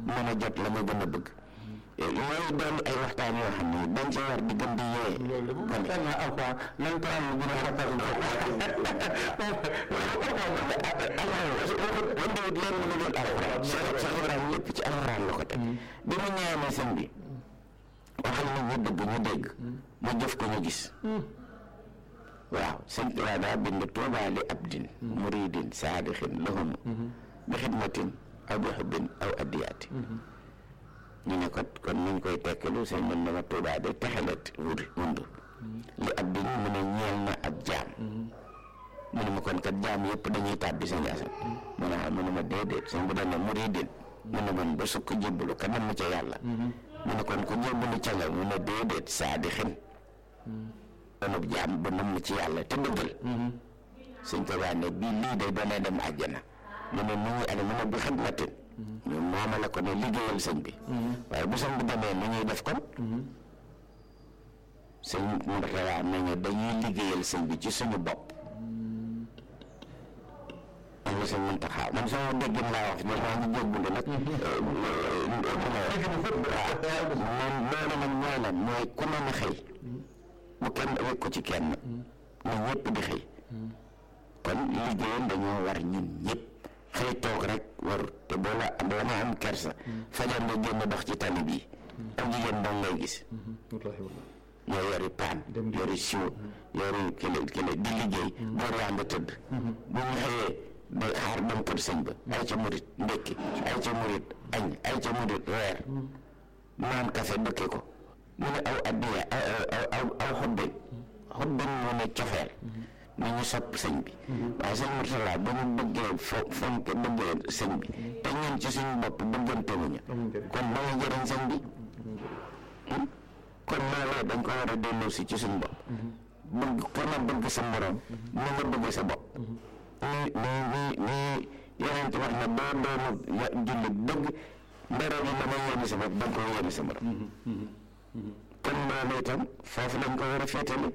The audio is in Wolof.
mën a jot la nga gën a bëgg yooyu doon ay waxtaan yoo xam ne dañ ci war di gën di yee loolu de bu fekkee naa alquran nañ ko am gën a rafetlu wante it leen lu dul alxuraan Cheikh Cheikh Ibrahima lépp ci alxuraan la ko teg bi mu ñaanee sëñ bi waxal na ñu dëgg ñu dégg mu jëf ko ñu gis waaw sëñ Tuubaa daa bind tuubaa li abdin muridin saadixin lahum bi xidmatin aw bi xubbin aw addiyaati ñu ne ko kon nuñ koy tekkalu sëñ mën na ma tuubaa de texelet wuri wund li abdin mu ne ñeel na ab jaam mu ne ma kon kat jaam yëpp dañuy tàbbi sëñ Asan mu ne mu ne ma déedéet sëñ bu dana muridin mu ne man ba sukk jébbalu ka nam ca yàlla mu ne kon ku jébbalu ca nga mu ne déedéet saadixin doonub jaam bu nam ci yàlla te dëggal sëñ Tuubaa ne bii lii de doonee dem àjjana mu ne nu ñuy ane mu ne bi xidmatin ñu mooma la ko ne liggéeyal sëñ bi waaye bu sëñ bi demee nu ñuy def kon sëñ Murtada nañu dañuy liggéeyal sëñ bi ci suñu bopp man la sëñ Muntaxa man sama déggin laa wax ñoom maa ngi jéggulu nag waaw moom loolu nag mooy lan mooy ku mën a xëy bu kenn wekk ko ci kenn na ñëpp di xëy kon liggéeyal dañoo war ñun ñëpp xëy toog rek war te boo la am la nga am kersa fajar nga génn dox ci tali bii ak jigéen dong ngay gis ñoo yori paan yori siwo yori kele kele di liggéey boor yaa nga tëdd bu ñu xëyee day xaar dem kër sëñ ba ay ca murit ndékki ay ca murit añ ay ca murit reer naan café dëkke ko mu ne aw addiya aw aw aw xobbin xobbin mu ne cofeel ni ñu sopp sëñ bi waaye sëñ Murtala ba ñu bëggee fo fonk bëggee sëñ bi te ñun ci suñu bopp bëggante wuñu kon ba nga jëriñ sëñ bi kon loolee dañ ko war a delloo si ci suñu bopp bëgg ku ne bëgg sa morom ni nga bëgg sa bopp ni ni ni ni yeneen wax ne boo doonu jullit dëgg ndara bi la may yéene sa bopp da nga ko yéene sa morom kon loolu itam foofu lañ ko war a féetale